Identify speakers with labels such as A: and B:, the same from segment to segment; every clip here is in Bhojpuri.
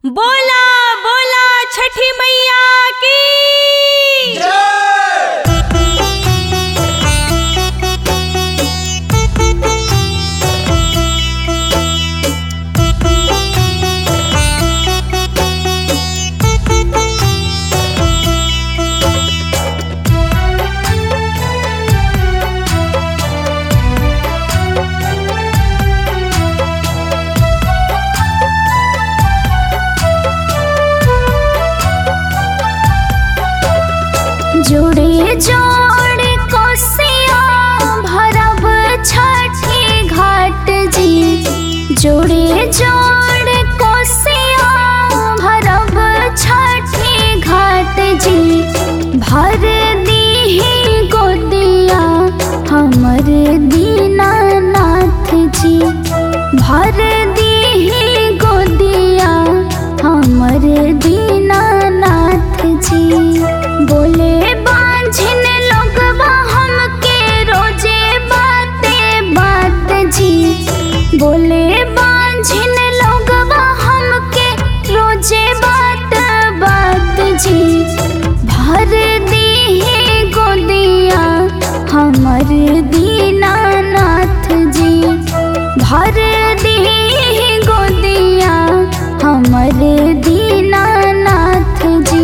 A: बोला बोला छठी मैया की
B: जोड़े जोड़े कोसिया भरब छठी घाट जी जोड़े जोड़े कोसिया भरब छठी घाट जी भर दीही गोदिया हमर दीनानाथ जी भर दीही गोदिया हमर दीनानाथ जी बोले बांझिन लोगवा हमके रोजे बाते बात जी बोले बांझिन लोगवा हमके रोजे बात बात जी भर दीही गोदिया हमर दीनानाथ जी भर दीही गोदिया हमर दीनानाथ जी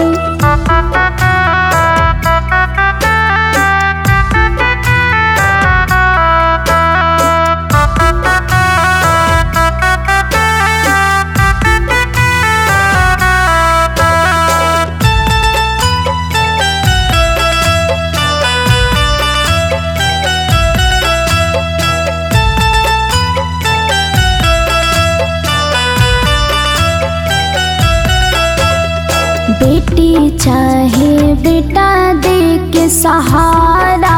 B: बेटी चाहे बेटा दे के सहारा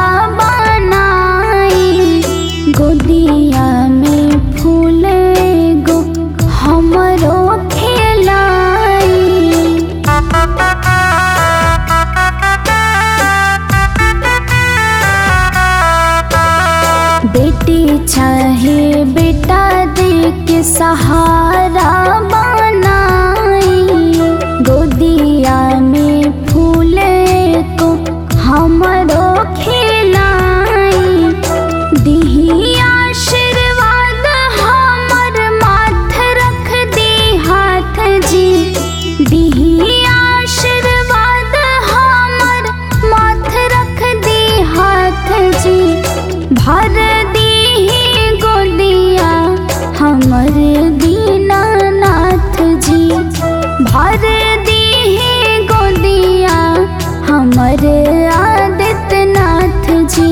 B: बनाई गोदिया में फूल गो हमरो खेलाई बेटी चाहे बेटा दे के सहारा बनाई गोदिया में फूल को हमरो खिलाई दिही आशीर्वाद हमर माथ रख दी हाथ जी दिही आशीर्वाद हमर माथ रख दी हाथ जी भर दीही गोदिया हमर दीनानाथ जी भर दीही गोदिया हमर आदित्यनाथ जी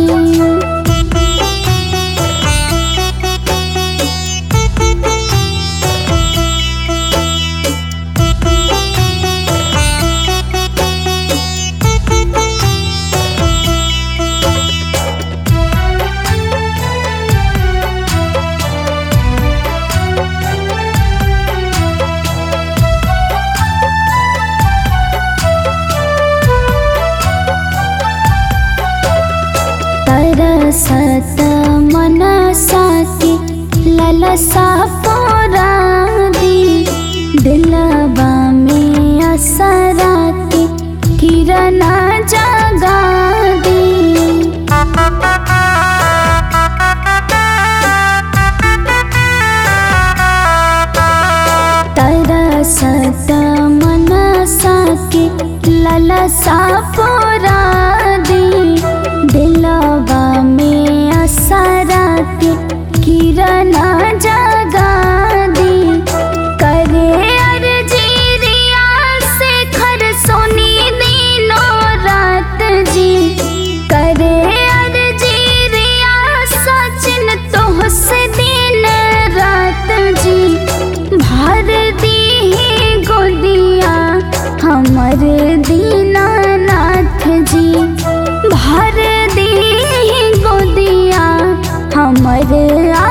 B: तरसत मनसा के ललसा पोरादी दिलबा में असरा के किरण जगा दी तरसत मनसा के ललसा पोरादी दिलवा में असरा के किरण जगा दी करे अर्जिरिया से खर सोनी दिनो रात जी करे अर्जिरिया सचिन तोह से दिन रात जी भर दी गोदिया हमर दीनानाथ जी भर दी गोदिया हमर